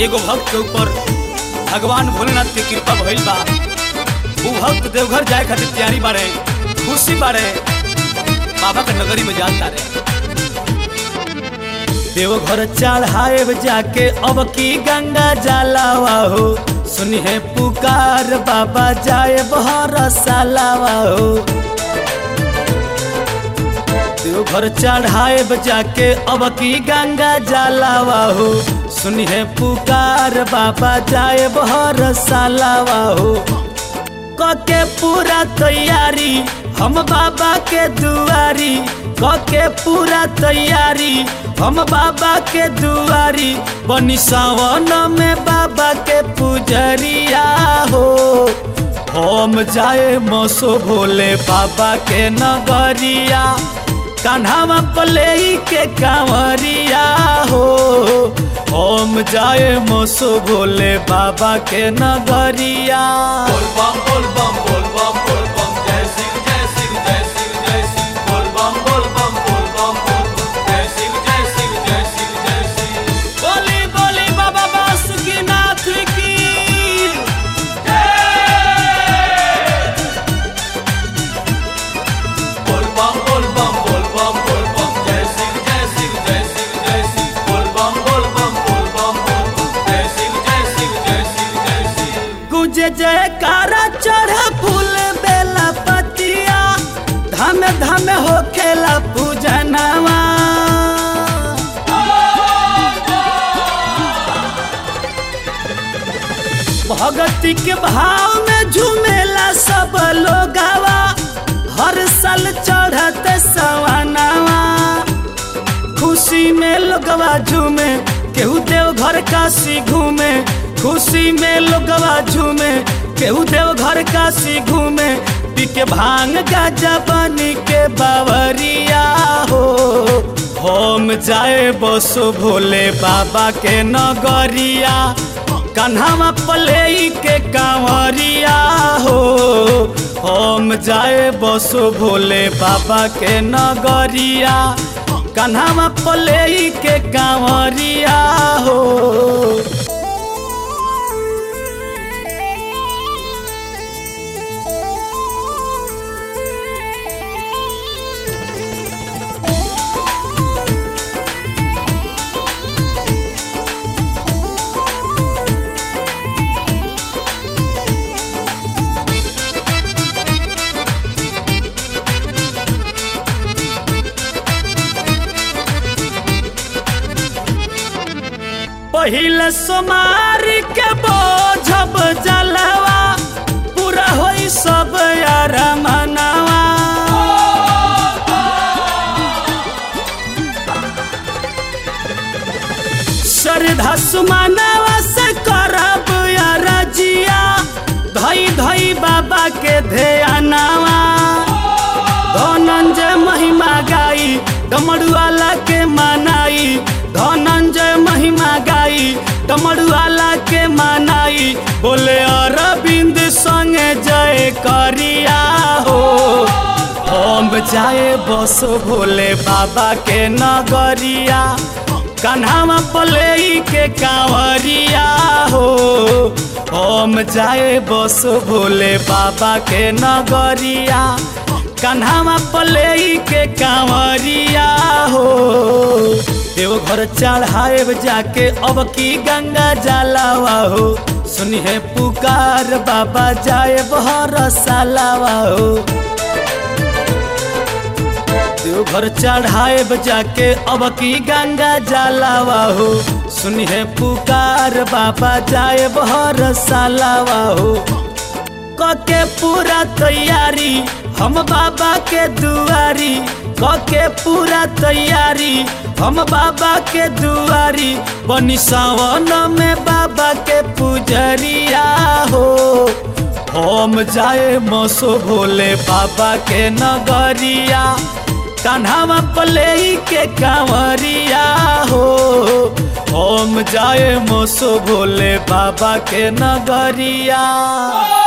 एगो भक्त के ऊपर भगवान भोलेनाथ के कृपा भइल बा उ भक्त देवघर जाए खातिर तैयारी बारे खुशी बारे बाबा के नगरी में जाता रे देवघर चढ़ाए जाके अब की गंगा जलावा हो सुनिए पुकार बाबा जाए बहर सालावा हो देवघर चढ़ाए जाके अब की गंगा जलावा हो सुनिए पुकार बाबा जाए बहर सालावा हो कके पूरा तैयारी हम बाबा के दुआरी कके पूरा तैयारी हम बाबा के दुआरी बनी सावन में बाबा के पुजरिया हो हम जाए मसो भोले बाबा के नगरिया कान्हा पले के कांवरिया हो हम जाए मसो भोले बाबा के नगरिया बोल बम बोल बम बोल बम बोल बम जय सिंह जय सिंह जय सिंह जय सिंह बोल बम बोल बम बोल बम बोल बम जय सिंह जय सिंह जय सिंह जय सिंह बोली बोली बाबा बासुकीनाथ की बोल बम बोल बम बोल बम बोल बम जय सिंह जय सिंह जय सिंह जय सिंह बोल बम बोल बम बोल बम बोल बम जय सिंह जय सिंह जय सिंह जय सिंह गुजे जयकारा चढ़ फूल बेला पतिया धम धम हो खेला पूजनवा भगती के भाव में झूमेला सब लोगवा हर साल चढ़त सवानवा खुशी में लोगवा झूमे केहू देव घर काशी घूमे खुशी में लोगवा झूमे केहू देव घर काशी घूमे पी के भांग गाजा बनी के बावरिया हो हम जाए बसो भोले बाबा के नगरिया कन्हवा पले के कांवरिया हो हम जाए बसो भोले बाबा के नगरिया कन्हवा पले के कांवरिया हो पहिले सोमार के बोझब जलवा पूरा होई सब यार मनावा श्रद्धा सुमानवा से करब यार जिया धई धई बाबा के ध्यानवा धनंजय महिमा गाई डमरुआला के मनाई धनंजय महिमा गाई डमरुआला के मनाई बोले अरविंद संगे जय करिया हो हम जाए बसो भोले बाबा के नगरिया कन्हावा पले के कांवरिया हो हम जाए बसो भोले बाबा के नगरिया कन्हावा पले के कांवरिया हो देवघर चढ़ाए जाके अब की गंगा जलावा हो सुनिए पुकार बाबा जाए बहर सालावा हो देवघर चढ़ाए जाके अब की गंगा जलावा हो सुनिए पुकार बाबा जाए बहर सालावा हो कके पूरा तैयारी हम बाबा के दुआरी कके पूरा तैयारी हम बाबा के दुआरी बनी सावन में बाबा के पुजरिया हो हम जाए मसो भोले बाबा के नगरिया कान्हा पले के कांवरिया हो हम जाए मसो भोले बाबा के नगरिया